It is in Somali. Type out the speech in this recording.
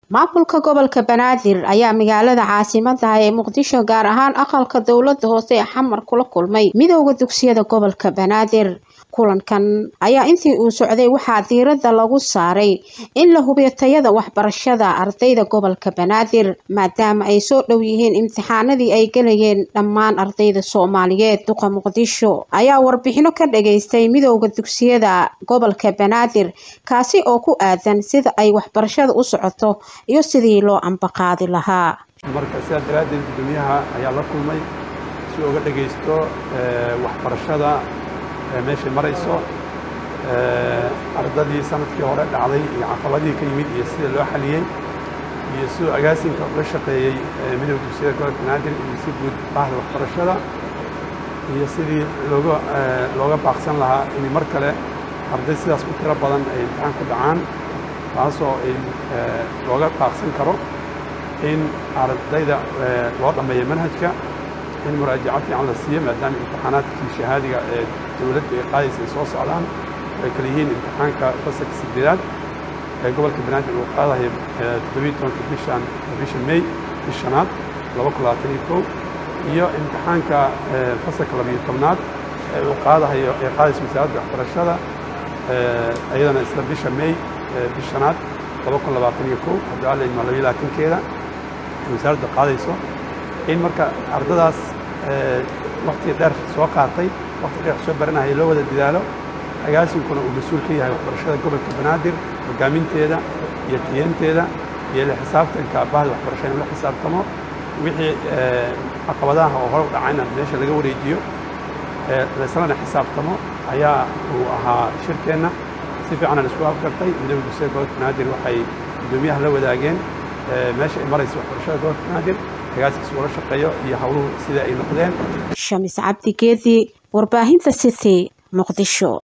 maamulka gobolka banaadir ayaa magaalada caasimada ee muqdisho gaar ahaan aqalka dowlada hoose ee xamar kula kulmay midooda dugsiyada gobolka banaadir kulankan ayaa intii uu socday waxaa diirada lagu saaray in la hubiyo tayada waxbarashada ardayda gobolka banaadir maadaama ay soo dhow yihiin imtixaanadii ay gelayeen dhammaan ardayda soomaaliyeed duqa muqdisho ayaa warbixino ka dhageystay midooda dugsiyada gobolka banaadir kaasi oo ku aadan sida ay waxbarashada u socoto iyo sidii loo ambaqaadi lahaa marka sidaa daraaddeed guddoomiyaha ayaa la kulmay si uga dhagaysto waxbarashada meeshay marayso ardadii sanadkii hore dhacday iyo caqabadihii ka yimid iyo sida loo xaliyey iyo siduu agaasinka uga shaqeeyey midooda dugsiyada gobolka banaadir iyo si guud bahda waxbarashada iyo sidii looga looga baaqsan lahaa in mar kale arday sidaas u tiro badan ay imtixaan ku dhacaan taasoo ay looga baaqsan karo in ardayda loo dhammeeyo manhajka in muraajaco fiican la siiyo maadaama imtixaanaadkii shahaadiga ee dowladdu ay qaadaysa ay soo socdaan ay kala yihiin imtixaanka fasalka sideedaad ee gobolka banaadir uu qaadayo toddobiyi tobanka bishan bisha may bishanaad laba kun labaatan iyo kow iyo imtixaanka fasalka labayo tobnaad ee uu qaadahayo ee qaadaysa wasaaradda waxbarashada iyadana isla bisha may bishanaad laba kun labaatan iyo kow haddii alla idmo labayo labaatankeeda ay wasaaradda qaadayso in marka ardadaas wakti dheer soo qaatay wakti dheer soo baranaya loo wada dadaalo agaasinkuna uu mas-uul ka yahay waxbarashada gobolka banaadir hogaaminteeda iyo tiyanteeda iyo la xisaabtanka bahda waxbarasha in la xisaabtamo wixii caqabadaha oo hore u dhacayna meesha laga wareejiyo laislana xisaabtamo ayaa uu ahaa shirkeenna si fiicanan isku afgartay midooda dugsiyada gobolka banaadir waxay guddoomiyaha la wadaageen meesha ay maraysa waxbarashada gobolka banaadir agaaskiis ula shaqeeyo iyo howluhu sida ay noqdeen shamis cabdi geedi warbaahinta city muqdisho